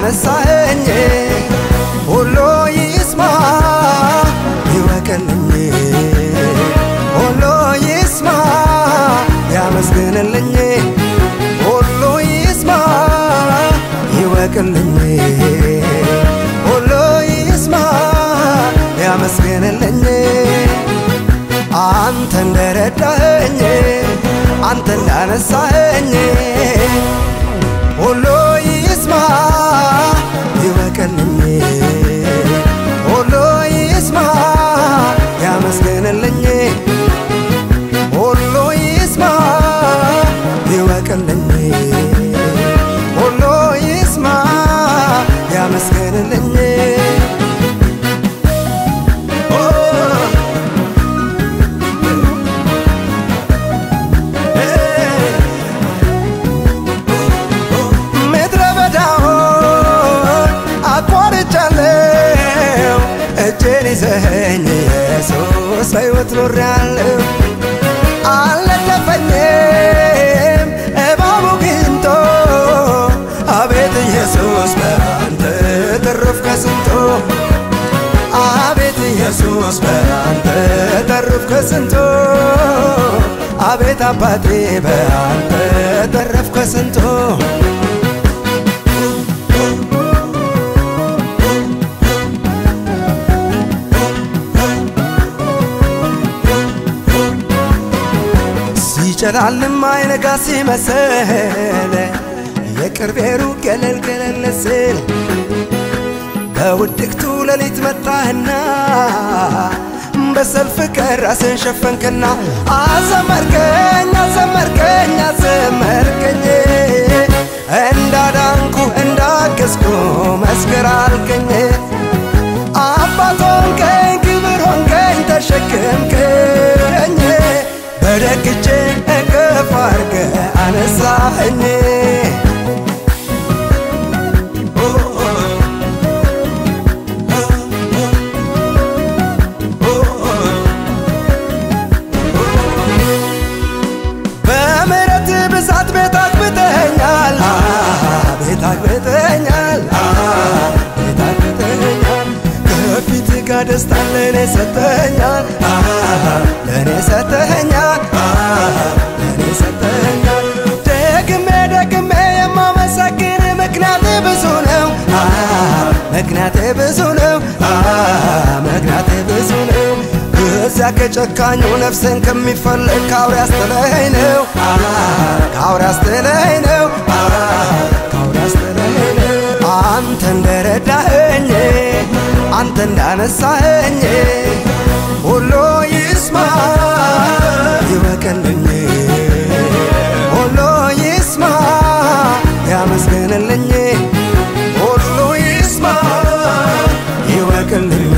እንዳነሳኸኝ ሁሉ ይስማ ይወቅልኝ ሁሉ ይስማ ያመስግንልኝ ሁሉ ይስማ ይወቅልኝ ሁሉ ይስማ ያመስግንልኝ አንተ እንደረዳኸኝ አንተ እንዳነሳኸኝ ሁሉ ይስማ ይወቅልኝ ሁሉ ይስማ ያመስግንልኝ ሁሉ ይስማ ይወቅልኝ ሁሉ ይስማ ያመስግንልኝ ምድረ በዳውን አቋርጫለሁ እጄን ይዘኸኝ ኢየሱስ በሕይወት ኖሬያለሁ አልነደፈኝም እባቡ ግንቶ አቤት ኢየሱስ በአንተ ተረፍ ከስንቶ አቤት ኢየሱስ በአንተ ተረፍ ከስንቶ አቤት አባቴ በአንተ ተረፍ ከስንቶ ሲጨላልም አይነጋ ሲመስል የቅርቤ ሩቅ ገለል ገለል ስል በውድቅቱ ሌሊት መጣህና በሰልፍ ቀን ራስን ሸፈንክና አዘመርከኝ አዘመርከኝ አዘመርከኝ እንዳዳንኩ እንዳገዝኩ መስክር አልከኝ አባት ሆንከኝ ክብር ሆንከኝ ተሸክምከኝ በደግቼ እቅፍ አርገ አነሳኸኝ በምሕረት ብዛት ቤት አግብተኸኛል ቤት አግብተኸኛል ቤት አግብተኸኛል ከፊት ጋር ደስታ ለእኔ ሰጠኸኛል ለእኔ ሰጠኸኛል ለእኔ ሰጠኸኛል ደግሜ ደግሜ የማመሰግን ምክንያት ብዙ ነው ምክንያቴ ብዙ ነው ምክንያቴ ብዙ ነው እዚያ ከጨካኙ ነፍስን ከሚፈልግ ከአውሬ አስጥለኸኝ ነው ከአውሬ አስጥለኸኝ ነው ከአውሬ አስጥለኸኝ ነው አንተ እንደረዳኸኝ አንተ እንዳነሳኸኝ ሁሉ ይስማ ይወቅልኝ ሁሉ ይስማ ያመስግንልኝ ሁሉ ይስማ ይወቅልኝ